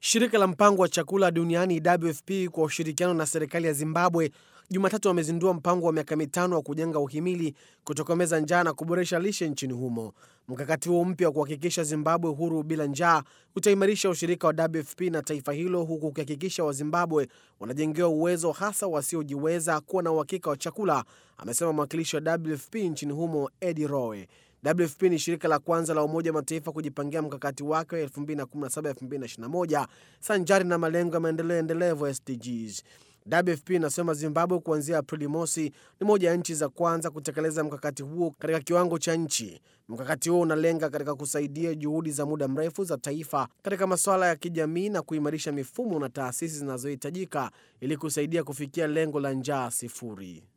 Shirika la mpango wa chakula duniani WFP kwa ushirikiano na serikali ya Zimbabwe Jumatatu wamezindua mpango wa miaka mitano wa kujenga uhimili kutokomeza njaa na kuboresha lishe nchini humo. Mkakati huo mpya wa kuhakikisha Zimbabwe huru bila njaa utaimarisha ushirika wa WFP na taifa hilo huku ukihakikisha Wazimbabwe wanajengewa uwezo, hasa wasiojiweza, kuwa na uhakika wa chakula, amesema mwakilishi wa WFP nchini humo Eddie Rowe. WFP ni shirika la kwanza la Umoja wa Mataifa kujipangia mkakati wake wa 2017-2021 sanjari na malengo ya maendeleo endelevu SDGs. WFP inasema Zimbabwe kuanzia Aprili mosi ni moja ya nchi za kwanza kutekeleza mkakati huo katika kiwango cha nchi. Mkakati huo unalenga katika kusaidia juhudi za muda mrefu za taifa katika masuala ya kijamii na kuimarisha mifumo na taasisi zinazohitajika ili kusaidia kufikia lengo la njaa sifuri.